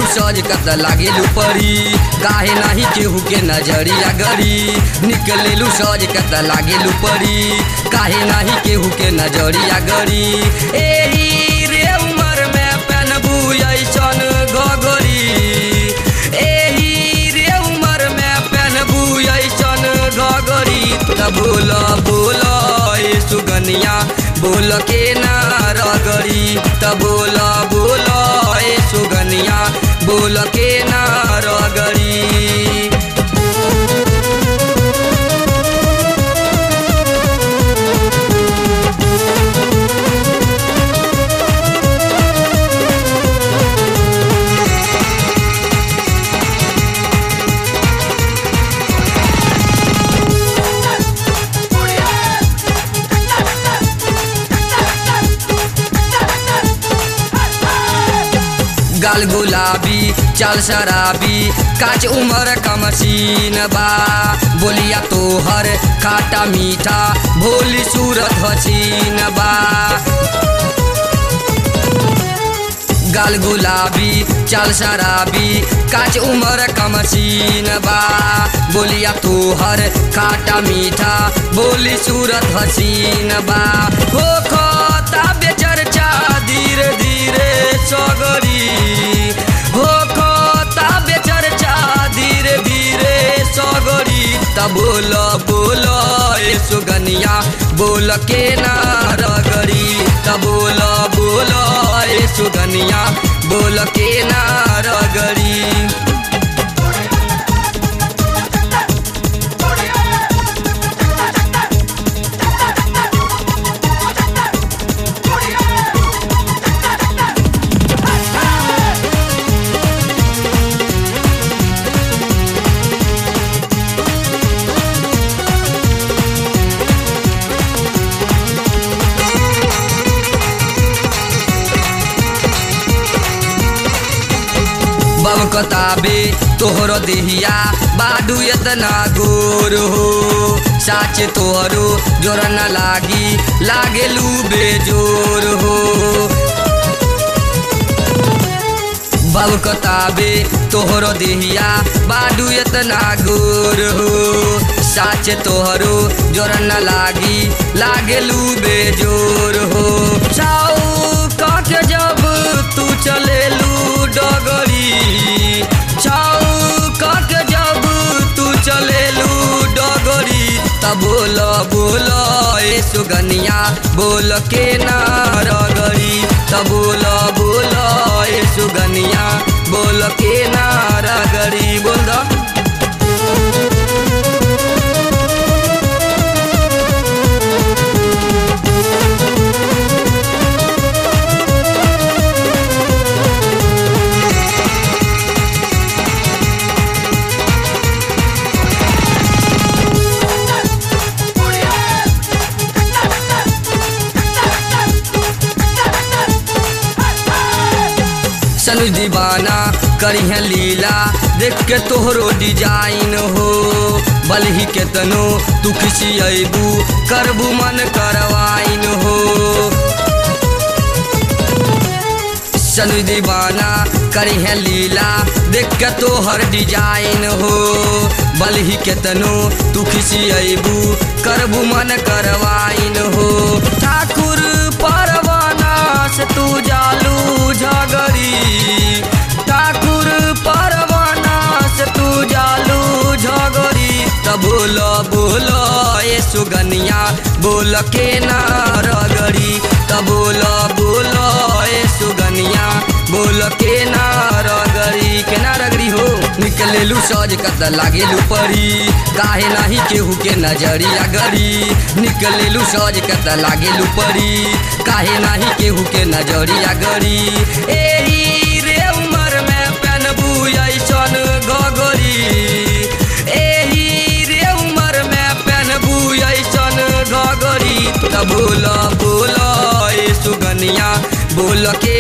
सज कत लागेलू परी काहे नाही केहू के नजरिया गरी निकलेलू सज कत लागेलू परी काहे नाही केहू के नजरिया गरी एही रे उमर में पहनबू ऐसन घगरी एही रे उमर में पहनबू ऐसन घगरी त बोल बोल ए सुगनिया बोल के ना रगरी त बोल बोल ए सुगनिया बोल के ना रगरी गाल गुलाबी चाल शराबी काच उमर का मशीन बा बोलिया तोहर खाटा मीठा भोली सूरत हसीन बा गाल गुलाबी चाल शराबी काच उमर का मशीन बा बोलिया तोहर खाटा मीठा बोली सूरत हसीन बा हो खता बेचर्चा धीरे धीरे सगरी हो खता बेचर्चा धीरे धीरे सगरी त बोल बोल ए सुगनिया बोल के ना रगरी त बोल बोल ए सुगनिया बोल के ना रगरी बब कताबे तोहरो देहिया बाडू एतना गोर हो साचे तोहरो जोर न लागी लागेलू बेजोर हो बब कताबे तोहरो देहिया बाडू एतना गोर हो साचे तोहरो जोर न लागी लागेलू बेजोर हो चाऊ काके जब तू चलेलू डगरी छाऊ काके जब तू चलेलू डगरी त बोल बोल ए सुगनिया बोल के ना रगरी त बोल बोल ए सुगनिया बोल के ना रगरी बोल द सनु दीवाना करिहे लीला देख के तोहरो डिजाइन हो बलही के तनो तू किसी अबू करबू मन करवाइन हो सनु दीवाना करिहे लीला देख के तोहर डिजाइन हो बलही के तनो तू किसी अबू करबू मन करवाइन हो ठाकुर परवाना से तू जालू झगड़ी ठाकुर परवाना से तू जालू झगड़ी त बोल बोल ए सुगनिया बोल के ना रगड़ी त बोल बोल ए सुगनिया बोल के ना रगड़ी के ना रगड़ी हो निकलेलू सज कत लागेलू परी काहे नाही केहू के नजरिया गरी निकलेलू सज कत लागेलू परी काहे नाही केहू के नजरिया गरी एही रे उमर में पहनबू ऐसन घगरी एही रे उमर में पहनबू ऐसन घगरी त बोल बोल ए सुगनिया बोल के